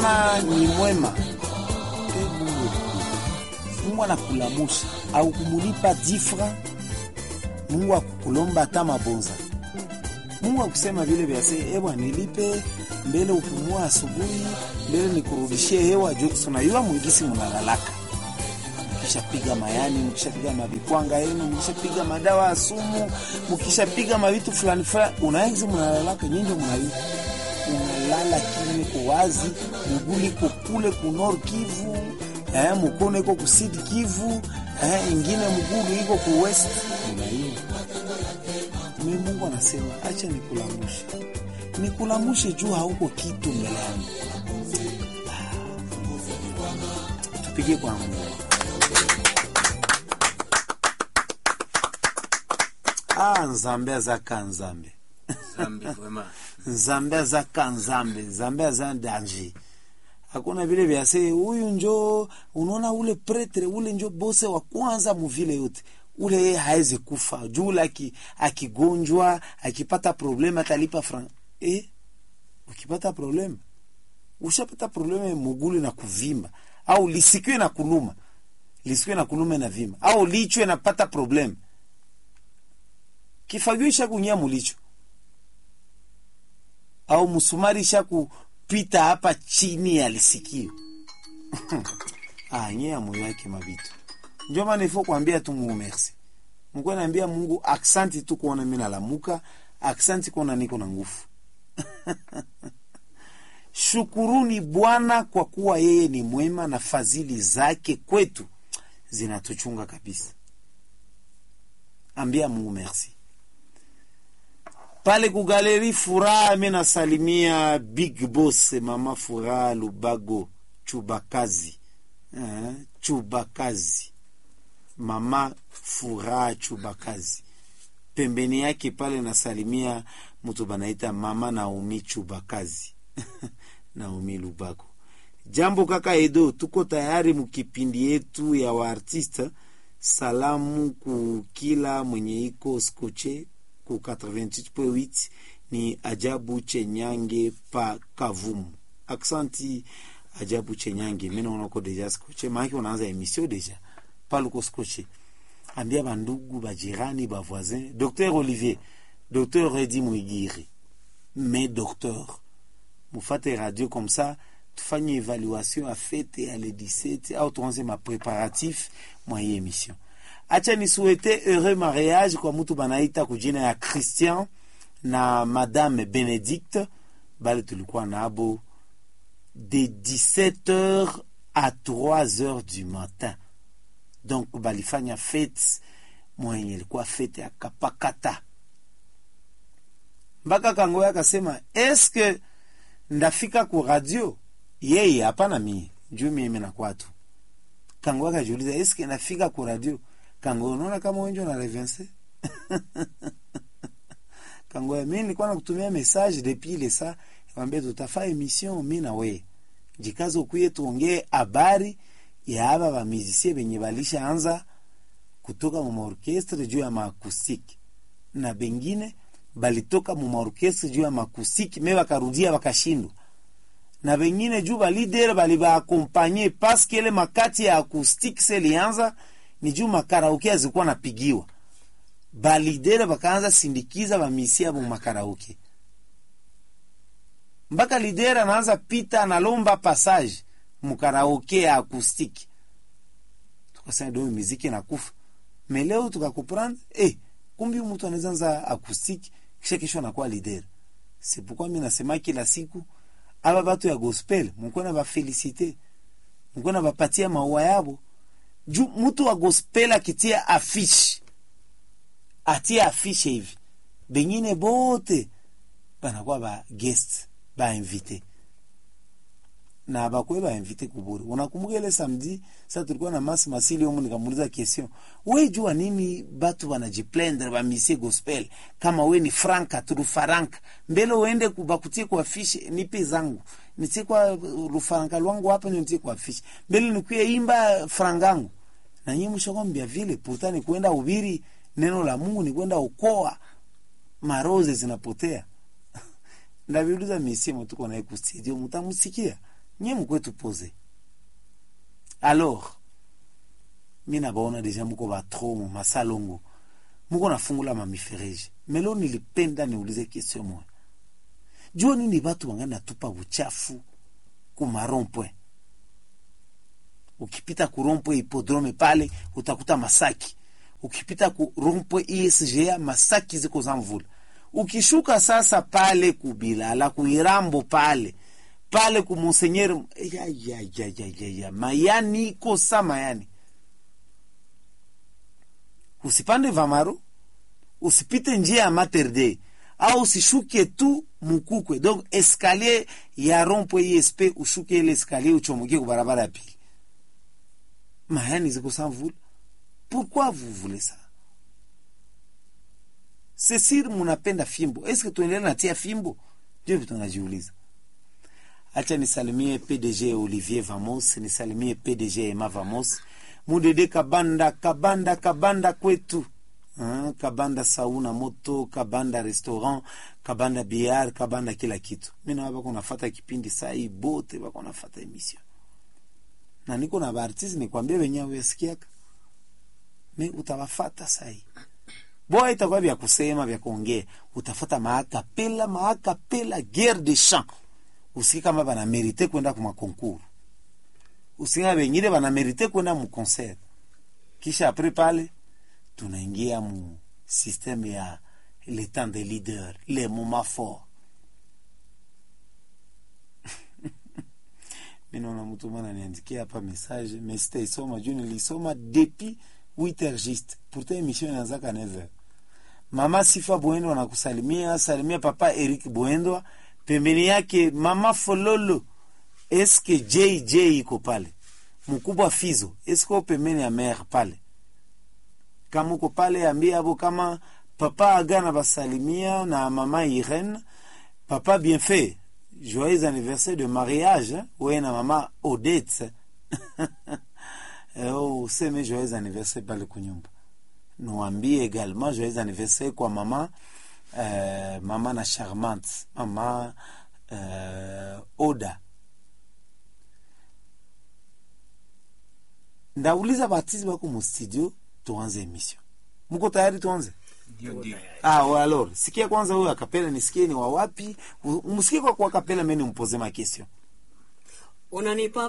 ni mwema e Mungu, Mungu anakulamusha au kumulipa difra, Mungu akukulomba hata mabonza. Mungu akusema vile vyase, ewa nilipe mbele upumua asubuhi, mbele nikurudishie hewa juu tunayua mwingisi munalalaka mkishapiga mayani, mkishapiga mabikwanga yenu, mkishapiga madawa ya sumu, mkishapiga mavitu fulani fulani, unaizi munalalaka nyinjo munayua unalala kimwe ko wazi, muguli ko kule ku Nord Kivu, eh, mukono iko ku Sud Kivu, eh, ingine mugulu iko ku West. Unaiwa mi, Mungu anasema acha nikulamushe, nikulamushe juu hauko kitu mbele yangu. Tupige kwa Mungu. Ah, nzambe azaka nzambe Zambi vraiment. nzambe azaka nzambe nzambe aza danger hakuna vile vyase huyu njo unaona ule pretre ule njo bose wa kwanza muvile yote ule yeye haezi kufa juu ule aki- akigonjwa akipata probleme atalipa fran eh? ukipata probleme ushapata probleme mugulu na kuvimba au lisikiwe na kuluma lisikiwe na kuluma na vimba au lichwe napata probleme kifagio ishakunyia mulicho au msumari isha kupita hapa chini ya lisikio ah, nye ya moyo yake mabitu njo maana ifo kuambia tu Mungu merci mkuwe naambia Mungu aksanti tu kuona mi nalamuka aksanti kuona niko na nguvu shukuruni Bwana kwa kuwa yeye ni mwema na fadhili zake kwetu zinatuchunga kabisa. Ambia Mungu merci. Pale kugaleri Furaha, mi nasalimia Big Boss Mama Furaha Lubago Chubakazi eh, Chubakazi Mama Furaha Chubakazi pembeni yake pale nasalimia mtu banaita Mama Naomi Chubakazi Naomi Lubago. Jambo kaka Edo, tuko tayari mukipindi yetu ya waartiste. Salamu ku kila mwenye iko skoche ku 88.8 ni Ajabu Chenyange pa Kavumu. Aksanti Ajabu Chenyange, mimi naona uko deja skoche, maana unaanza emission deja pale uko skoche. Ambia bandugu bajirani bavoisin, Docteur Olivier, Docteur Redi Mwigiri, mais docteur mufate radio comme ça tufanye evaluation ya fete ya le 17 au tuanze mapreparatif mwa hii emission. Acha nisuete heureux mariage kwa mutu banaita kujina ya Christian na Madame Benedicte, bale tulikuwa nabo de 17h à 3h du matin. Donc balifanya fete mwenye ilikuwa fete ya kapakata mpaka kangoya akasema eske ndafika ku radio yeye hapana mie juu mimi nakuwa tu kango akajiuliza eske nafika ku radio kango unaona kama wenjo na revense kango ya mimi nilikuwa nakutumia message depuis ile saa nikwambia tutafaa emission mi na we jikaze ukuye tuongee habari ya aba bamizisie benye balisha anza kutoka mu maorkestre juu ya maakustiki na bengine balitoka mu maorkestre juu ya maakustiki me bakarudia bakashindwa na bengine juu balidere bali baakompanye paske ile makati ya acoustique se lianza ni juu makarauke azikuwa napigiwa balidere bakaanza sindikiza bamisia mu makarauke mpaka lidere anaanza pita analomba passage mukaraoke ya acoustique tukasema do muziki nakufa me leo tukakuprendre eh, kumbi mtu anaweza anza acoustique kisha kesho anakuwa lidere c'est pourquoi mi nasema kila siku aba batu ya gospel mukona bafelisite mukona bapatia maua yabo juu mtu wa gospel akitia afishe atia afishe hivi bengine bote banakuwa ba guest ba invité na bakwe ba invité kuburi. Unakumbuka ile samedi sasa tulikuwa na Masi Masili huko, nikamuuliza question, we jua nini batu wanajiplendre ba misie gospel kama we ni franka tu rufaranka mbele uende kubakutie kwa fishi nipe zangu nitie kwa rufaranka lwangu hapa nitie kwa fishi mbele nikuye imba frangangu na nyinyi mshakwambia vile pourtant ni kwenda ubiri neno la Mungu ni kwenda ukoa maroze zinapotea ndaviuliza misimo tuko naye kustudio mutamusikia nye mukwetu pose alors mi nabaona deja muko batro mu masalongo muko nafungula mamifereji melo nilipenda niulize question moya jua nini batu banga natupa buchafu ku marompwe ukipita ku rompwe hipodrome pale utakuta masaki ukipita ku rompwe isga masaki ziko za mvula ukishuka sasa pale kubilala kuirambo pale pale ku monsenyeri ya, ya, ya, ya, ya, ya. mayani iko sa mayani usipande vamaro usipite njia ya Mater Dei au usishuke tu mukukwe donc escalier ya rompwe ISP ushuke ile escalier uchomokie ku barabara ya pili mayani ziko sans vula pourquoi vous voulez ça c'est sûr munapenda fimbo est-ce que tuendelee natia fimbo ndio vitu najiuliza acha nisalimie PDG Olivier Vamos nisalimie PDG Emma Vamos mudede kabanda kabanda kabanda kwetu Hein, kabanda sauna moto kabanda restaurant kabanda biar kabanda kila kitu mi nawa bako nafata kipindi saa hii bote bako nafata emission na niko na baartiste nikwambia wenyewe uyasikiaka mi utawafata saa hii boa itakuwa vya kusema vya kuongea utafata maakapela maakapela guerre de champ usiki kama banamerite kwenda kuma konkuru usiki kama bengine banamerite kwenda mu concert kisha apres pale tunaingia mu systeme ya le temps de leader le moment fort minaona mtu mwana niandikia hapa message mais sitaisoma juu nilisoma depuis 8 heures juste pourtant émission inaanzaka 9 heures mama sifa bwendo anakusalimia salimia papa eric bwendwa pembeni yake mama fololo eske jj iko pale mkubwa fizo eske uko pembeni ya mere pale kama uko pale ambia abo kama papa agana basalimia na mama irene papa bien fait joyeux anniversaire de mariage hein? weye na mama odette oh, useme joyeux anniversaire pale kunyumba niwambie également joyeux anniversaire kwa mama euh, mama na charmante mama euh, oda ndauliza batizi bako mu studio tuanze emission muko tayari tuanze Ndio, ndio. ah, wa alors sikia kwanza huyo akapela nisikie ni wawapi msikie kwa kwa akapela meni mpoze ma question unanipa